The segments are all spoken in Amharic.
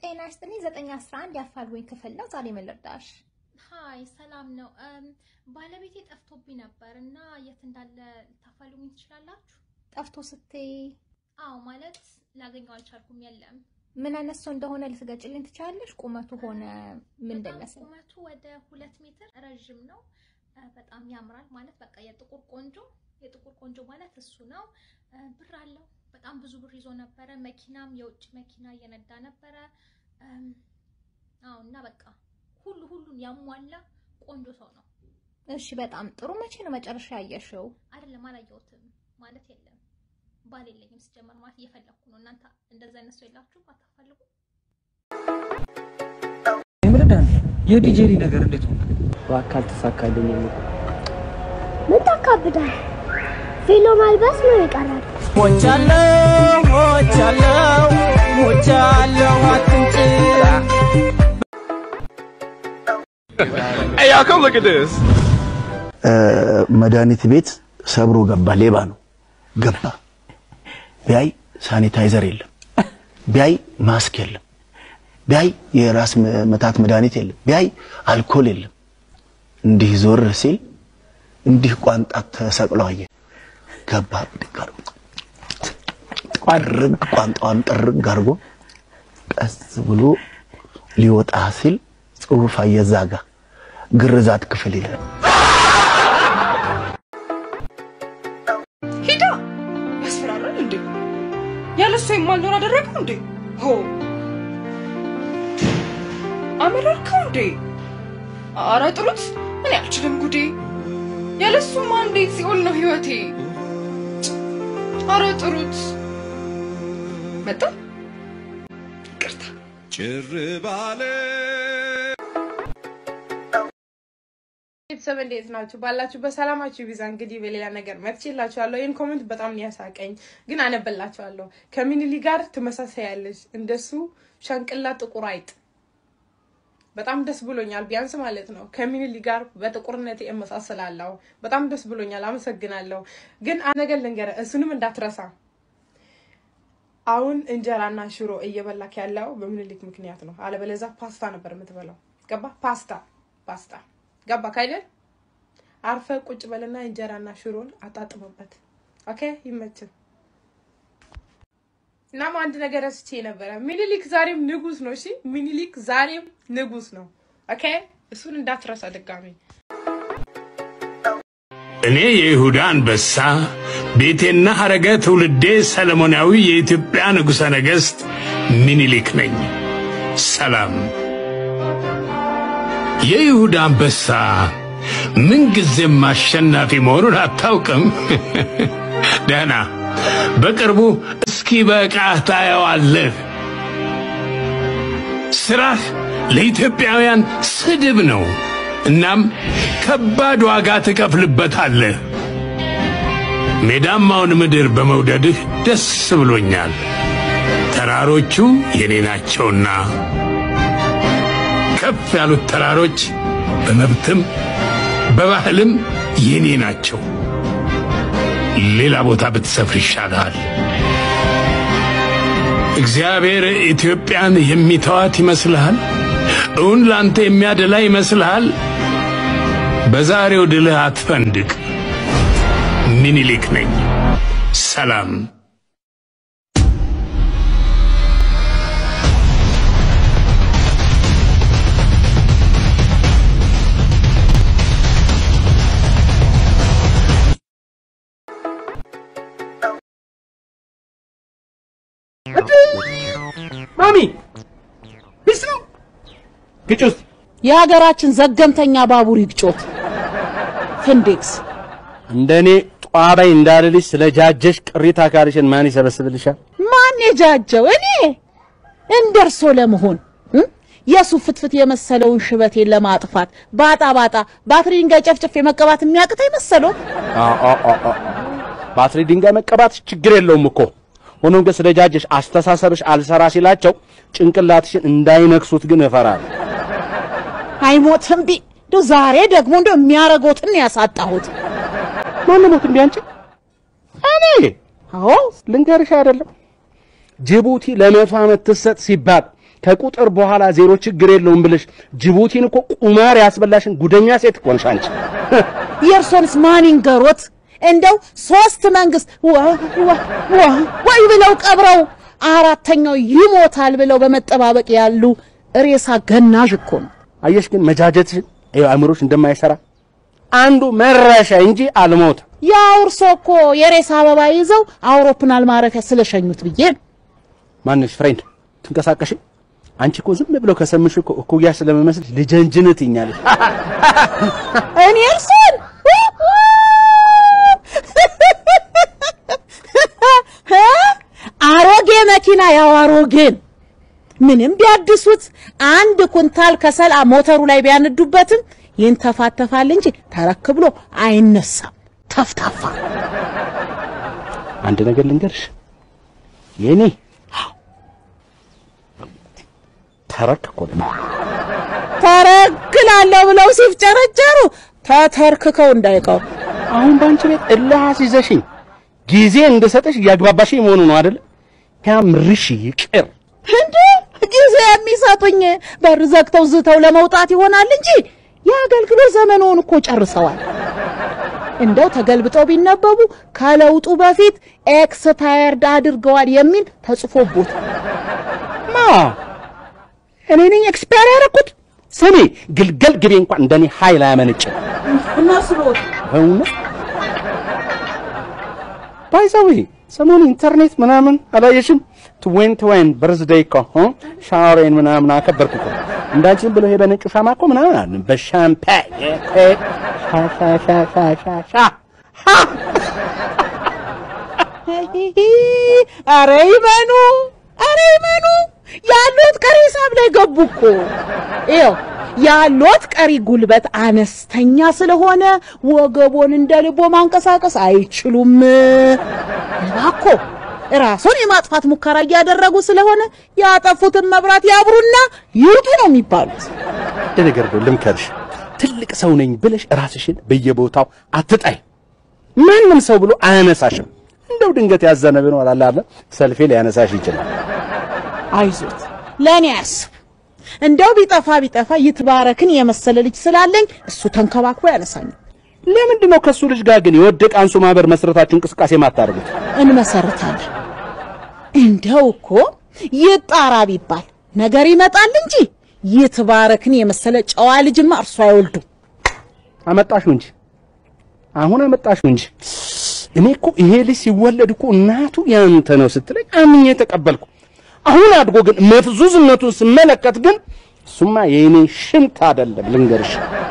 ጤና ይስጥልኝ። ዘጠኝ አስራ አንድ የአፋልጉኝ ክፍል ነው። ዛሬ ምን ልርዳሽ? ሀይ ሰላም ነው። ባለቤቴ ጠፍቶብኝ ነበር እና የት እንዳለ ልታፋልጉኝ ትችላላችሁ? ጠፍቶ ስትይ አዎ ማለት ላገኘው አልቻልኩም። የለም ምን አይነት ሰው እንደሆነ ልትገጭልኝ ትችላለሽ? ቁመቱ ሆነ ምን በጣም እንደሚመስል? ቁመቱ ወደ ሁለት ሜትር ረዥም ነው። እ፣ በጣም ያምራል ማለት በቃ የጥቁር ቆንጆ የጥቁር ቆንጆ ማለት እሱ ነው። እ፣ ብር አለው በጣም ብዙ ብር ይዞ ነበረ። መኪናም የውጭ መኪና እየነዳ ነበረ። እም፣ አዎ እና በቃ ሁሉ ሁሉን ያሟላ ቆንጆ ሰው ነው። እሺ፣ በጣም ጥሩ። መቼ ነው መጨረሻ ያየሽው? አይደለም አላየሁትም ማለት የለም ባል የለኝም ሲጀመር ማለት እየፈለኩ ነው። እናንተ እንደዛ አይነት ሰው የላችሁም? አታፋልጉ? የምርዳን የዲጄሪ ነገር እንዴት ነው? በአካል ተሳካልኝ። ምን ታካብዳል? ቬሎ ማልበስ ነው የቀራል። ሞቻለው ሞቻለው ሞቻለው አትንጭ Hey, y'all, come look at this. መድኃኒት ቤት ሰብሮ ገባ። ሌባ ነው ገባ። ቢያይ ሳኒታይዘር የለም፣ ቢያይ ማስክ የለም፣ ቢያይ የራስ መታት መድኃኒት የለም፣ ቢያይ አልኮል የለም። እንዲህ ዞር ሲል እንዲህ ቋንጣ ተሰቅሎ አየ። ገባ ብድግ አድርጎ ጥርግ ቋንጣዋን ጥርግ አድርጎ ቀስ ብሎ ሊወጣ ሲል ጽሑፍ አየዛጋ ግርዛት ክፍል ይላል። ሂዳ ያስፈራራል እንዴ? ያለሱ የማልኖር አደረገው እንዴ? ሆ አመረርከው እንዴ? አረ ጥሩት። እኔ አልችልም ጉዴ። ያለሱማ እንዴት ሲኦል ነው ህይወቴ። አረ ጥሩት። መጣ ይቅርታ ጭር ባለ ቤተሰብ እንዴት ናችሁ? ባላችሁ በሰላማችሁ ይብዛ። እንግዲህ በሌላ ነገር መጥቼላችኋለሁ። ይህን ኮመንት በጣም ነው ያሳቀኝ፣ ግን አነበላችኋለሁ። ከሚኒሊ ጋር ትመሳሳያለች፣ እንደሱ ሸንቅላ ጥቁር አይጥ። በጣም ደስ ብሎኛል፣ ቢያንስ ማለት ነው። ከሚኒሊ ጋር በጥቁርነት እመሳሰላለሁ። በጣም ደስ ብሎኛል፣ አመሰግናለሁ። ግን አንድ ነገር ልንገርህ፣ እሱንም እንዳትረሳ። አሁን እንጀራና ሽሮ እየበላክ ያለው በምኒልክ ምክንያት ነው። አለበለዛ ፓስታ ነበር የምትበላው። ገባ? ፓስታ ፓስታ ገባ ካይደል? አርፈ ቁጭ በልና እንጀራና ሽሮን አጣጥመበት። ኦኬ ይመችል። እናም አንድ ነገር ረስቼ ነበረ። ሚኒሊክ ዛሬም ንጉስ ነው። እሺ ሚኒሊክ ዛሬም ንጉስ ነው። ኦኬ እሱን እንዳትረሳ ድጋሚ። እኔ የይሁዳ አንበሳ ቤቴና ሐረገ ትውልዴ ሰለሞናዊ የኢትዮጵያ ንጉሠ ነገሥት ሚኒሊክ ነኝ። ሰላም። የይሁዳ አንበሳ ምንጊዜም አሸናፊ መሆኑን አታውቅም? ደህና፣ በቅርቡ እስኪ በቃህ ታየዋለህ። ሥራህ ለኢትዮጵያውያን ስድብ ነው። እናም ከባድ ዋጋ ትከፍልበታለህ። ሜዳማውን ምድር በመውደድህ ደስ ብሎኛል። ተራሮቹ የኔ ናቸውና ከፍ ያሉት ተራሮች በመብትም በባህልም የኔ ናቸው። ሌላ ቦታ ብትሰፍር ይሻልሃል። እግዚአብሔር ኢትዮጵያን የሚተዋት ይመስልሃል? እውን ላንተ የሚያደላ ይመስልሃል? በዛሬው ድልህ አትፈንድቅ። ሚኒሊክ ነኝ። ሰላም። ማሚ ቢስ ነው ግጭ ውስጥ የሀገራችን ዘገምተኛ ባቡር ይግጮት። ፍንዴክስ እንደኔ ጧባይ እንዳልልሽ ስለ ጃጀሽ ቅሪት አካልሽን ማን ይሰበስብልሻል? ማን የጃጀው? እኔ እንደርሶ ለመሆን እ? የሱፍ ፍትፍት የመሰለውን ሽበቴን ለማጥፋት ባጣ ባጣ ባትሪ ድንጋይ ጨፍጨፍ መቀባት የሚያቅት አይመሰለው? አ አ አ አ። ባትሪ ድንጋይ መቀባት ችግር የለውም እኮ። ሆኖም ግን ስለ ጃጀሽ አስተሳሰብሽ አልሰራ ሲላቸው ጭንቅላትሽን እንዳይነክሱት ግን እፈራለሁ። አይሞትም ቢ እንደው ዛሬ ደግሞ እንደው የሚያረጎትን ያሳጣሁት። ማን ሞት እንዴ አንቺ? እኔ አዎ ልንገርሽ አይደለም ጅቡቲ ለመቶ ዓመት ትሰጥ ሲባል ከቁጥር በኋላ ዜሮ ችግር የለውም ብለሽ ጅቡቲን እኮ ቁማር ያስበላሽን ጉደኛ ሴት እኮ ነሽ አንቺ። የእርሶንስ ማን ይንገሮት? እንደው ሶስት መንግስት ዋ ዋ ዋ ወይ ብለው ቀብረው አራተኛው ይሞታል ብለው በመጠባበቅ ያሉ ሬሳ ገናዥ እኮ ነው። አየሽ ግን መጃጀትሽን ይኸው አእምሮሽ እንደማይሰራ አንዱ መረሻ እንጂ አልሞት። ያው እርሶ እኮ የሬሳ አበባ ይዘው አውሮፕላን ማረፊያ ስለሸኙት ብዬ ነው። ማንሽ ፍሬንድ ትንቀሳቀሽ? አንቺ እኮ ዝም ብለው ከሰምሽ እኮ እኩያ ስለመመስልሽ ልጀንጅነት ይኛለሽ። እኔ እርሶን አሮጌ መኪና ያው አሮጌን ምንም ቢያድሱት አንድ ኩንታል ከሰል ሞተሩ ላይ ቢያነዱበትም ይንተፋተፋል እንጂ ተረክ ብሎ አይነሳም። ተፍታፋ አንድ ነገር ልንገርሽ፣ የኔ ተረክ እኮ ነው። ተረክላለሁ ብለው ሲፍጨረጨሩ ተተርክከው እንዳይቀሩ አሁን በአንቺ ቤት እልህ አስይዘሽኝ ጊዜ እንድሰጥሽ እያግባባሽኝ መሆኑ ነው አይደል? ያምርሽ ይቅር እንዴ ጊዜ የሚሰጡኝ በር ዘግተው ዝተው ለመውጣት ይሆናል እንጂ የአገልግሎት ዘመኑን እኮ ጨርሰዋል። እንደው ተገልብጠው ቢነበቡ ከለውጡ በፊት ኤክስፓየርድ አድርገዋል የሚል ተጽፎቦት ማ እኔ ነኝ ኤክስፓየር ያደረኩት? ስሚ ግልገል ግቤ እንኳን እንደኔ ኃይል አያመነጭም። መስሎት በእውነት ባይዘዌ ሰሞኑ ኢንተርኔት ምናምን አላየሽም? ትዌን ትዌን በርዝዴይ እኮ እ ሻወሬን ምናምን አከበርኩ እኮ እንዳንቺ ዝም ብሎ ይሄ በነጩ ሻማ እኮ ምናምን አለ በሻምፓኝ ሻ ሻ ሻ ሻ ሻ ሻ አረ ይመኑ፣ አረ ይመኑ። ያሉት ቀሪ ሂሳብ ላይ ገቡ እኮ ይኸው ያሉት ቀሪ ጉልበት አነስተኛ ስለሆነ ወገቦን እንደ ልቦ ማንቀሳቀስ አይችሉም። እባኮ ራሱን የማጥፋት ሙከራ እያደረጉ ስለሆነ ያጠፉትን መብራት ያብሩና ይውጡ ነው የሚባሉት። አንድ ነገር ነው ልምከርሽ፣ ትልቅ ሰው ነኝ ብለሽ ራስሽን በየቦታው አትጣይ። ማንም ሰው ብሎ አያነሳሽም። እንደው ድንገት ያዘነ ቢኖር አለ አይደል ሰልፌ ሊያነሳሽ ይችላል። አይዞት፣ ለእኔ አያስብ። እንደው ቢጠፋ ቢጠፋ ይትባረክን የመሰለ ልጅ ስላለኝ እሱ ተንከባክቦ ያነሳኛል። ለምንድን ነው ከሱ ልጅ ጋር ግን የወደቀ አንሱ ማህበር መስረታችሁ እንቅስቃሴ ማታደርጉት? እንመሰርታለን። እንደው እኮ ይጣራ ቢባል ነገር ይመጣል እንጂ ይትባረክን የመሰለ ጨዋ ልጅማ እርሱ አይወልዱም። አመጣሽው እንጂ አሁን አመጣሽው እንጂ እኔ እኮ ይሄ ልጅ ሲወለድ እኮ እናቱ ያንተ ነው ስትለኝ አምኜ ተቀበልኩ። አሁን አድጎ ግን መፍዙዝነቱን ስመለከት ግን እሱማ የእኔ ሽንት አይደለም ልንገርሽ።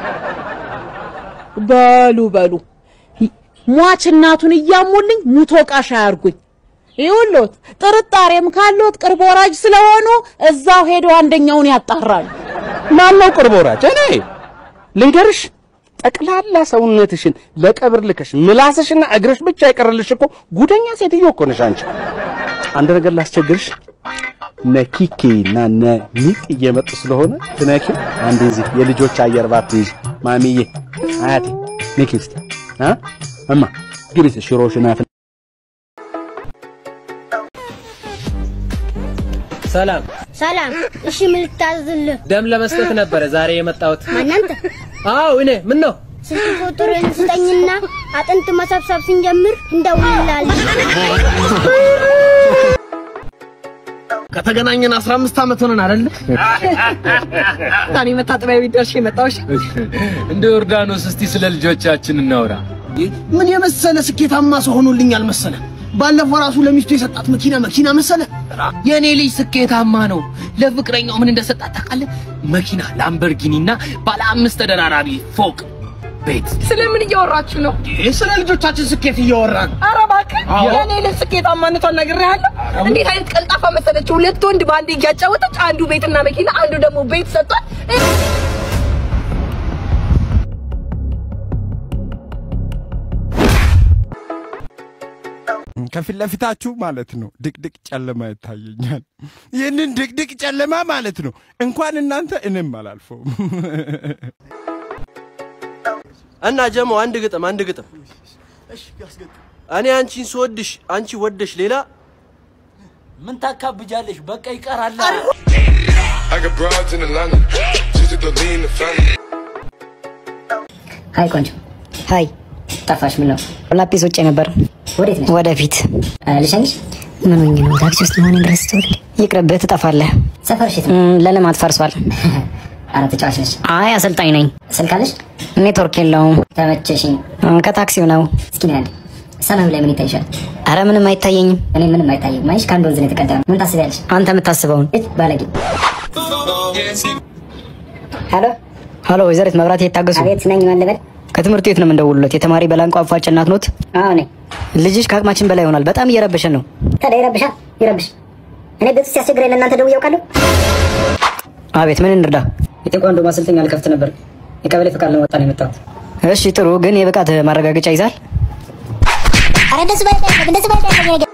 በሉ በሉ ሟች እናቱን እያሙልኝ ሙቶ ቃሽ አያርጉኝ። ይኸውልዎት ጥርጣሬም ካለዎት ቅርብ ወራጅ ስለሆኑ እዛው ሄደው አንደኛውን ያጣራሉ። ማነው ቅርብ ወራጅ? እኔ ልንገርሽ፣ ጠቅላላ ሰውነትሽን ለቀብር ልከሽ ምላስሽና እግርሽ ብቻ ይቀርልሽ እኮ ጉደኛ ሴትዮ እኮ ነሽ አንቺ። አንድ ነገር ላስቸግርሽ፣ ነኪኪ እና ነሚቅ እየመጡ ስለሆነ ትነኪ አንድ እዚህ የልጆች አየር ባትይዥ ማሚዬ፣ አያቴ ነኪ እስቲ አ እማ ግቢ ሽሮሽና ፍል ሰላም ሰላም። እሺ ምን ልታዝልህ? ደም ለመስጠት ነበረ ዛሬ የመጣሁት። ማናንተ? አዎ እኔ ምን ነው ስልክ ቁጥርን ስጠኝና አጥንት መሰብሰብ ስንጀምር እንደውልላለን። ከተገናኘን 15 ዓመት ሆነን አይደል? ታኒ መታጠቢያ ቤት ደርሼ መጣሁሽ። እንደ ዮርዳኖስ እስቲ ስለ ልጆቻችን እናውራ። ምን የመሰለ ስኬታማ ሰው ሆኖልኛል መሰለ። ባለፈው ራሱ ለሚስቱ የሰጣት መኪና መኪና መሰለ። የኔ ልጅ ስኬታማ ነው። ለፍቅረኛው ምን እንደሰጣት ታውቃለህ? መኪና ላምበርጊኒና ባለ አምስት ተደራራቢ ፎቅ ቤት። ስለምን እያወራችሁ ነው? ስለ ልጆቻችን ስኬት እያወራን። ኧረ እባክህ የኔ ልጅ ስኬታማነቷን ነግሬሃለሁ። እንዴት አይነት ቀልጣፋ መሰለች! ሁለት ወንድ በአንድ እያጫወተች አንዱ ቤትና መኪና፣ አንዱ ደግሞ ቤት ሰጥቷል። ከፊት ለፊታችሁ ማለት ነው ድቅድቅ ጨለማ ይታየኛል። ይህንን ድቅድቅ ጨለማ ማለት ነው እንኳን እናንተ እኔም አላልፈውም። እና ጀሞ አንድ ግጥም አንድ ግጥም እኔ አንቺን ስወድሽ አንቺ ወደሽ ሌላ ምን ታካብጃለሽ? በቃ ይቀራል። I got broads in Atlanta. Just to lean the family. ሀይ ቆንጆ ሀይ ጠፋሽ ምን ነው ላጲስ ውጭ ነበር ወዴት ነሽ ወደፊት ልሸኝሽ ምን ሆኜ ነው ታክሲ ውስጥ መሆኔን ረስተውል ይቅርብህ ትጠፋለህ ሰፈርሽ ለልማት ፈርሷል አረ ተጫዋች ነሽ አይ አሰልጣኝ ነኝ ስልክ አለሽ ኔትወርክ የለውም ተመቸሽኝ ከታክሲው ነው እስኪ ነያል ሰማዩ ላይ ምን ይታይሻል አረ ምንም አይታየኝም እኔ ምንም አይታየኝም አይሽ ከአንድ ወንዝ ነው የተቀዳ ነው ምን ታስቢያለሽ አንተ የምታስበውን እጅ ባለጌ ሄሎ ሄሎ ወይዘሪት መብራት የታገሱ አቤት ነኝ ማን ልበል ከትምህርት ቤት ነው የምንደውልለት የተማሪ በላንቋ አፋጭ እናት ኖት አዎ ነኝ ልጅሽ ከአቅማችን በላይ ይሆናል በጣም እየረበሸን ነው ታዲያ ይረብሻል ይረብሽ እኔ ቤት ውስጥ ሲያስቸግረኝ ለእናንተ ደውዬ አውቃለሁ አቤት ምን እንርዳ የቴኳንዶ ማሰልጠኛ ልከፍት ነበር የቀበሌ ፈቃድ ለመወጣ ነው የመጣሁት እሺ ጥሩ ግን የብቃት ማረጋገጫ ይዛል አረ እንደሱ ማለት አይደለም እንደሱ ማለት አይደለም ነገር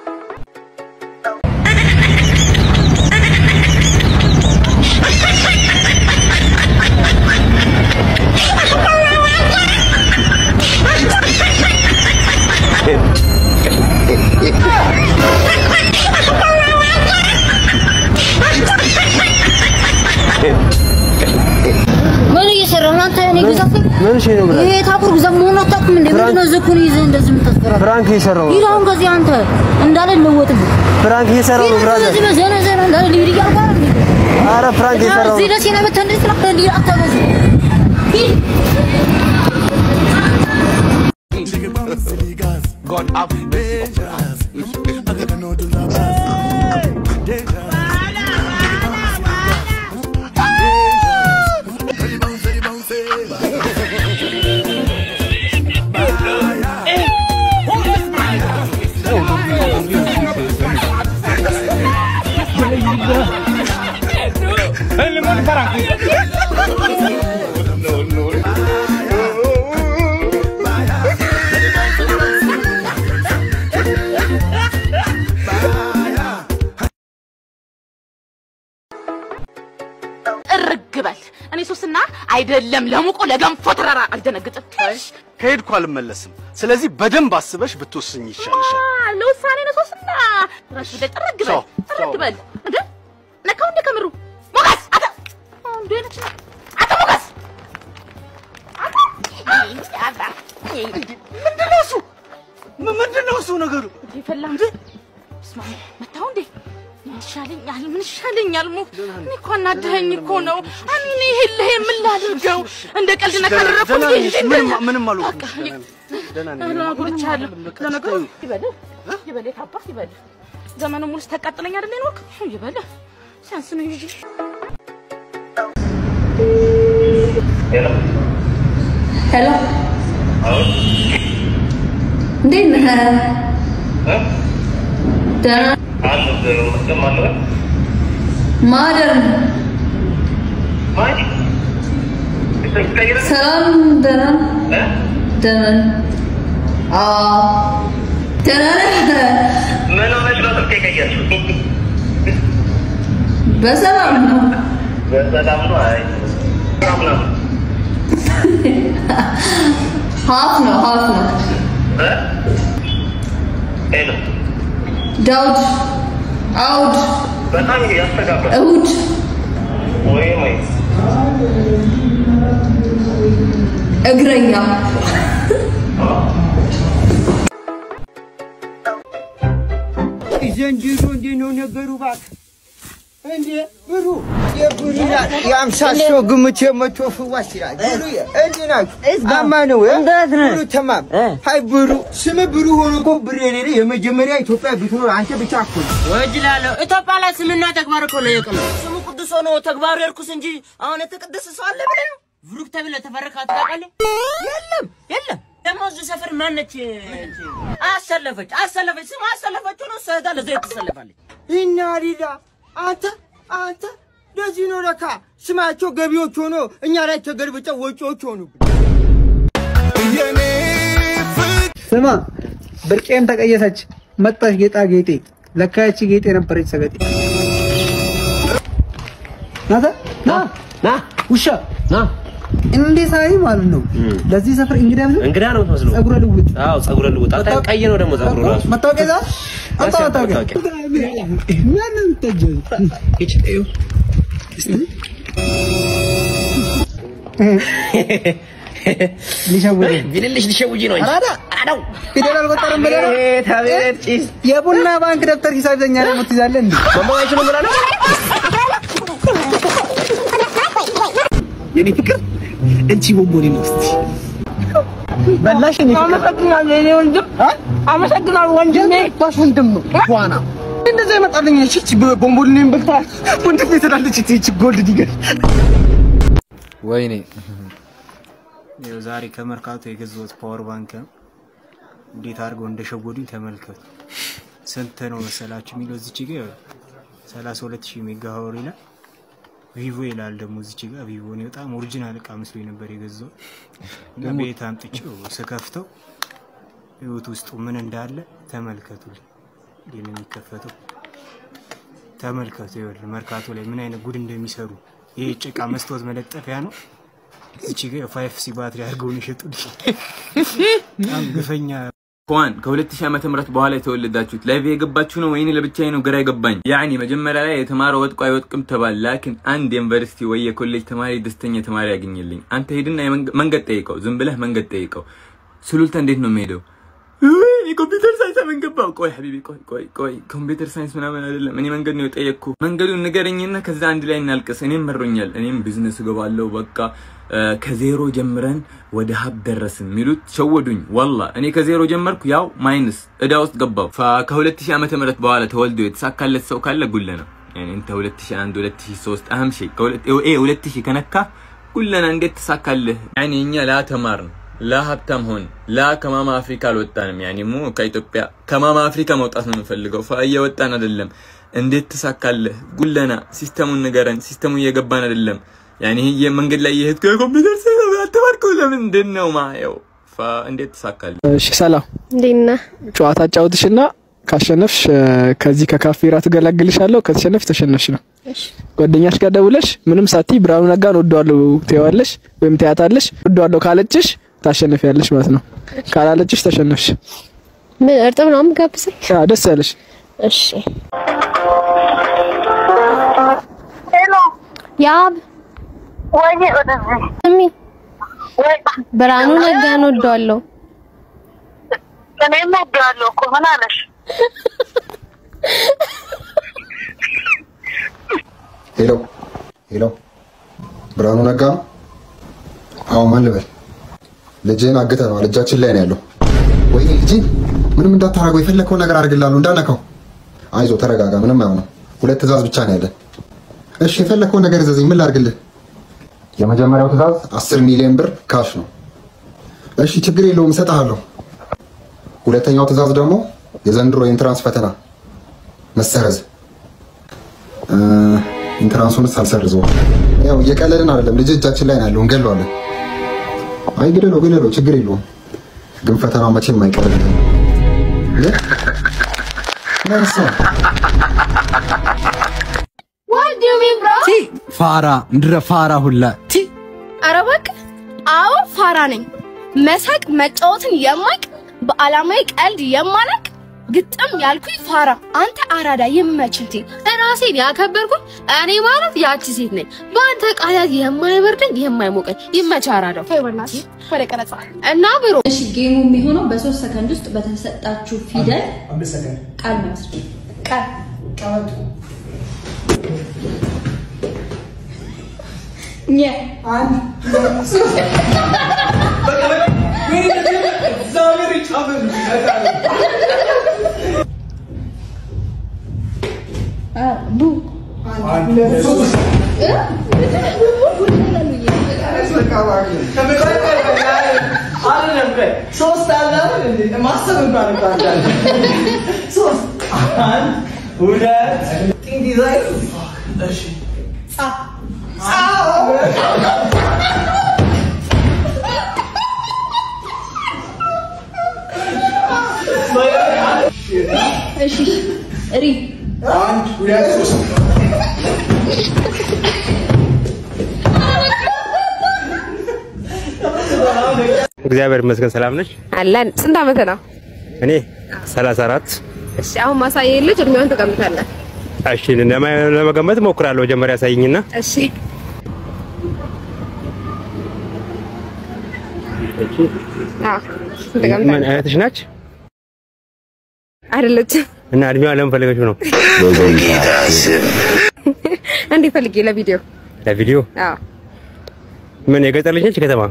ምን እየሰራህ ነው አንተ? እኔ ግዛት ነኝ? ምን እሺ ነው ብላ ይሄ ታኩር ግዛት መሆኑን አታውቅም እንዴ? ምንድን ነው ዝኩን ይዘህ እንደዚህ የምታስፈራራው? ፍራንክ እየሰራሁ ነው። ሂድ አሁን ከዚህ አንተ እንዳለ ልወጥብህ። ፍራንክ እየሰራሁ ነው ብራዘር። እንደዚህ በዘነ ዘነ እንዳለ ልሂድ እያልኩ አይደል እንዴ? ኧረ ፍራንክ እየሰራሁ እዚህ ነው። ደሴ ነው መተህ እንደዚህ ትላለህ? እንዲህ አታበዙ። ሂድ God have እርግ በል። እኔ ሶስና አይደለም ለሙቆ ለገንፎ ተራራ አልደነግጥም። ከሄድኩ አልመለስም። ስለዚህ በደንብ አስበሽ ብትወስኝ ይሻልሻል። አ፣ ለውሳኔ ነው ሶስና። ራሽ ወደ ጥርግ በል ሰው፣ ጥርግ በል። እንደ ነካው እንደ ከምሩ ሞገስ አተ እንደ ነች አተ ሞገስ አተ አታ ምንድን ነው እሱ? ምንድን ነው እሱ ነገሩ? ይፈላ እንዴ ስማ መታው እንዴ ምን ይሻለኛል? ምን ይሻለኛል? ሙ እኔ እኮ አናደኸኝ እኮ ነው። እኔ እኔ ይሄን ልሄ ምን ላድርገው? እንደ ቀልድ ነካ አደረኩ ደህና እንዴ? ነሽ? ምንም ምንም አልሆንኩም። ደህና ነኝ። እህሉን አጉልቻለሁ። ለነገሩ ይበልህ ይበልህ ታባህ ይበልህ። ዘመኑ ሙሉ ስታቃጥለኝ አይደል የኖርክ? ይበልህ ሲያንስ ነው እንጂ ሄሎ እንዴት ነህ? ደህና ማደር ሰላም ደህና ደህና አዎ ደህና ነህ? ምን ሆነሽ ነው ስልክ የቀየርሽው? በሰላም ነው። በሰላም ነው? አይ ሰላም ነው። ሀፍ ነው ሀፍ ነው። እ? ሄሎ ዳውድ አውድ በጣም ያስተጋባል። እሁድ ወይ ወይ እግረኛ ዘንድሮ እንዴት ነው ነገሩ? እባክህ እንዴ ብሩ የብሩ ይላል የአምሳ ሰው ግምት የመቶ ፍዋሽ ይላል። ብሩ እንዴት ናችሁ? አማ ነው እ? ብሩ ተማም ሀይ ብሩ ስም ብሩ ሆኖ እኮ ብር የሌለ የመጀመሪያ ኢትዮጵያ ብትኖር አንተ ብቻ እኮ ነው። ወጅላለሁ ኢትዮጵያ ላይ ስምና ተግባር እኮ ለየቅ ነው። ስሙ ቅዱስ ሆኖ ተግባሩ የርኩስ እንጂ አሁን የተቀደሰ ሰው አለ ብለህ ነው? ብሩክ ተብለህ ተፈረካት ታውቃለህ? የለም የለም። ደግሞ እዚህ ሰፈር ማነች አሰለፈች አሰለፈች ስም አሰለፈችው ነው እሷ ሄዳ ለዘይት ትሰለፋለች። እና ሊላ አንተ አንተ ለዚህ ነው ለካ ስማቸው ገቢዎች ሆኖ እኛ ላይ ተገልብጠው ወጪዎች ሆኑብን። ስማ ብርቄም ተቀየሰች መጣች ጌጣ ጌጤ ለካ ያቺ ጌጤ ነበረች ሰገጤ ናተ ና ና ውሻ ና እንዴ ሳይ ማለት ነው ለዚህ ሰፈር እንግዳ ብዙ እንግዳ ነው የምትመስለው። ጸጉረ ልውጥ አዎ ጸጉረ ልውጥ። አንተ ቀይ ነው ደግሞ ጸጉሩ ራሱ። መታወቂያ ዛ አንተ ያስ- መታወቂያ መታወቂያ። ማንም ተጀ ሊሸውድ ቢልልሽ ሊሸውጂ ነው እንጂ አራዳ አራዳው ፊደል አልቆጠርም ብለህ ነው? የቡና ባንክ ደብተር ሂሳብ ይዘኛ ደግሞ ትይዛለህ እንዴ? ማንበባችንም ብላ ነው የኔ ፍቅር እንቺ ቦምቦኔ ነው እስቲ በላሽ እኔ ፍቅር አመሰግናለሁ የኔ ወንድም አመሰግናለሁ ወንድሜ ባሽ ወንድም ነው ዋና እንደዛ ይመጣልኝ እቺ እቺ ቦምቦኔን በልታ ወንድሜ ትላለች እቺ እቺ ጎልድ ዲገር ወይኔ ይኸው ዛሬ ከመርካቶ የገዛሁት ፓወር ባንክ ነው። እንዴት አድርገው እንደሸወዱኝ ተመልከቱ። ስንት ነው መሰላችሁ የሚለው እዚች ጋ ይኸው 32 ሺህ ሜጋ ሀወር ይላል። ቪቮ ይላል ደግሞ እዚች ጋ ቪቮ ነው። በጣም ኦሪጂናል እቃ መስሎኝ ነበር የገዛሁት እና ቤት አምጥቼው ስከፍተው ህይወት ውስጡ ምን እንዳለ ተመልከቱልኝ። እንዴት ነው የሚከፈተው? ተመልከቱ። ይኸውልህ መርካቶ ላይ ምን አይነት ጉድ እንደሚሰሩ ይሄ ጭቃ መስታወት መለጠፊያ ነው። እቺ ጋ ፋይፍ ሲ ባትሪ አድርገውን የሸጡልኝ በጣም ግፈኛ እንኳን ከ2000 ዓመተ ምህረት በኋላ የተወለዳችሁት ላይቭ የገባችሁ ነው ወይኔ ለብቻዬ ነው ግራ የገባኝ። ያኒ መጀመሪያ ላይ የተማረ ወጥቆ አይወጥቅም ተባል። ላኪን አንድ የዩኒቨርሲቲ ወይ የኮሌጅ ተማሪ ደስተኛ ተማሪ ያገኘልኝ። አንተ ሄድና የመንገ- መንገድ ጠይቀው፣ ዝም ብለህ መንገድ ጠይቀው። ሱሉልታ እንዴት ነው የሚሄደው? ውይ ኮምፒውተር ሳይንስ ምን ገባው? ቆይ ሀቢቢ ቆይ ቆይ ቆይ ኮምፒውተር ሳይንስ ምናምን አይደለም። እኔ መንገድ ነው የጠየቅኩ። መንገዱን ንገረኝና ከዛ አንድ ላይ እናልቅስ። እኔም መሮኛል። እኔም ቢዝነስ እገባለሁ በቃ እ፣ ከዜሮ ጀምረን ወደ ሀብ ደረስን የሚሉት ሸወዱኝ። ዋላ እኔ ከዜሮ ጀመርኩ፣ ያው ማይነስ እዳ ውስጥ ገባው። ከ2000 ዓመተ ምህረት በኋላ ተወልዶ የተሳካለት ሰው ካለ ጉለ ነው። ያኔ እንተ 2001 2003 አህም ሺ ከ 2000 ከነካ ጉለና እንዴት ተሳካልህ? ያኔ እኛ ላ ተማርን ላ ሀብታም ሆን ላ ከማማ አፍሪካ አልወጣንም። ያኔ ሞ ከኢትዮጵያ ከማማ አፍሪካ መውጣት ነው የምንፈልገው። ፋ እየወጣን አይደለም። እንዴት ተሳካልህ? ጉለና ሲስተሙን ንገረን። ሲስተሙ እየገባን አይደለም። ያኔ ይሄ መንገድ ላይ የሄድኩ የኮምፒውተር ሳይንስ አልተማርኩም። ለምንድን ነው ማየው? ፋ እንዴት ተሳካልህ? እሺ ሰላም፣ እንዴት ነህ? ጨዋታ አጫውትሽና ካሸነፍሽ እ፣ ከዚህ ከካፌ ራት እገላግልሻለሁ። ከተሸነፍሽ ተሸነፍሽ ነው። ጓደኛሽ ጋር ደውለሽ ምንም ሳቲ ብርሃኑ ነጋን ወደዋለሁ ትይዋለሽ ወይም ትያታለሽ። ወደዋለሁ ካለችሽ ታሸንፊያለሽ ማለት ነው። ካላለችሽ ተሸነፍሽ። ምን እርጥብ ነው የምጋብዘኝ? አዎ፣ ደስ ያለሽ። እሺ። ሄሎ ያብ፣ ወይኔ ወደዚህ ስሚ፣ ብርሃኑ ነጋን ወደዋለሁ። እኔም ወደዋለሁ እኮ ምን አለሽ? ሄሎ ሄሎ፣ ብርሃኑ ነጋ ነው? አዎ፣ ማን ልበል? ልጅህን አግተነዋል። እጃችን ላይ ነው ያለው። ወይኔ ልጅ ምንም እንዳታረገው፣ የፈለከውን ነገር አድርግልሃለሁ፣ እንዳነካው። አይዞ ተረጋጋ፣ ምንም አይሆንም። ሁለት ትእዛዝ ብቻ ነው ያለን። እሺ፣ የፈለከውን ነገር እዘዘኝ፣ ምን ላድርግልህ? የመጀመሪያው ትእዛዝ አስር ሚሊዮን ብር ካሽ ነው። እሺ፣ ችግር የለውም፣ እሰጥሃለሁ። ሁለተኛው ትእዛዝ ደግሞ የዘንድሮ የኢንትራንስ ፈተና መሰረዝ። እ፣ ኢንትራንሱንስ አልሰርዘውም። ያው እየቀለድን አይደለም፣ ልጅ እጃችን ላይ ነው ያለው፣ እንገለዋለን። አይ ግደለው፣ ግደለው፣ ችግር የለውም። ግን ፈተናው መቼም አይቀርልም። ነርሳ What do you mean, bro? ፋራ ምድረ ፋራ ሁላ ቲ ኧረ እባክህ። አዎ ፋራ ነኝ። መሳቅ መጫወትን የማቅ በዓላማዊ ቀልድ የማላቅ ግጥም ያልኩኝ ፋራ። አንተ አራዳ ይመችልቲ። ራሴን ያከበርኩኝ እኔ ማለት ያቺ ሴት ነኝ። በአንተ ቃላት የማይበርደኝ የማይሞቀኝ ይመች አራዳው። በእናትህ ወደ ቀረጻ እና ብሮ እሺ ጌሙ የሚሆነው በሶስት ሰከንድ ውስጥ በተሰጣችሁ ፊደል ቃል መስረት ቃል ኘ ቡ ሶስት አለ አይደል እንዴ? ማሰብ እንኳን እንኳን አለ። ሶስት አንድ ሁለት ቲንግ ዲዛይን እሺ ጻ እሺ ሪ አንድ ሁለት ሶስት እግዚአብሔር ይመስገን ሰላም ነሽ? አለን። ስንት ዓመት ነው? እኔ 34 እሺ አሁን ማሳየህ ልጅ እድሜውን ትቀምጣለህ። እሺ ለማ- ለመገመት እሞክራለሁ። መጀመሪያ ያሳይኝና እሺ አዎ ምን እህትሽ ናች? አይደለችም። እና እድሜዋ ለምን ፈለገችው ነው? እንዴ ፈልጌ ለቪዲዮ ለቪዲዮ አዎ ምን የገጠር ልጅ ነች ከተማ?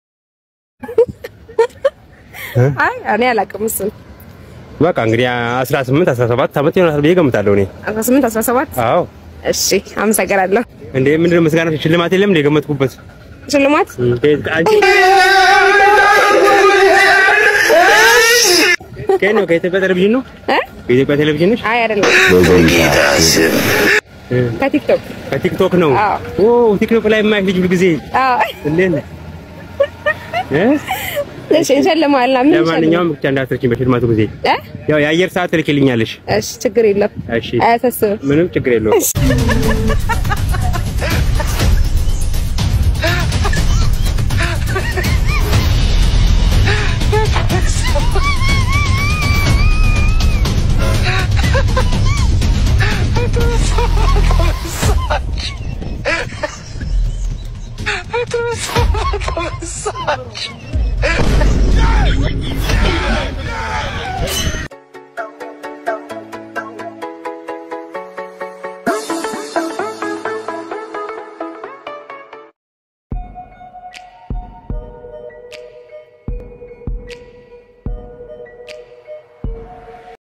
አይ እኔ አላውቅም እሱን በቃ እንግዲህ 18 17 ዓመት ይሆናል ብዬ ገምታለሁ እኔ። 18 17 አዎ እሺ አመሰግናለሁ እንዴ ምንድነው ምስጋና ሽልማት የለም እንደ የገመትኩበት ሽልማት አንቺ ከየት ነው? ከኢትዮጵያ ቴሌቪዥን ነው? እ ከኢትዮጵያ ቴሌቪዥን ነሽ? አይ አይደለም ከቲክቶክ ከቲክቶክ ነው። አዎ ኦ ቲክቶክ ላይ የማይሽ ልጅ ሁልጊዜ አዎ እንዴት ነህ? እ እሺ እንሸልማለን ምን ለማንኛውም ብቻ እንዳትረቺኝ በሽልማቱ ጊዜ እ ያው የአየር ሰዓት ትልኪልኛለሽ። እሺ ችግር የለም እሺ አያሳስብም ምንም ችግር የለውም። Massage.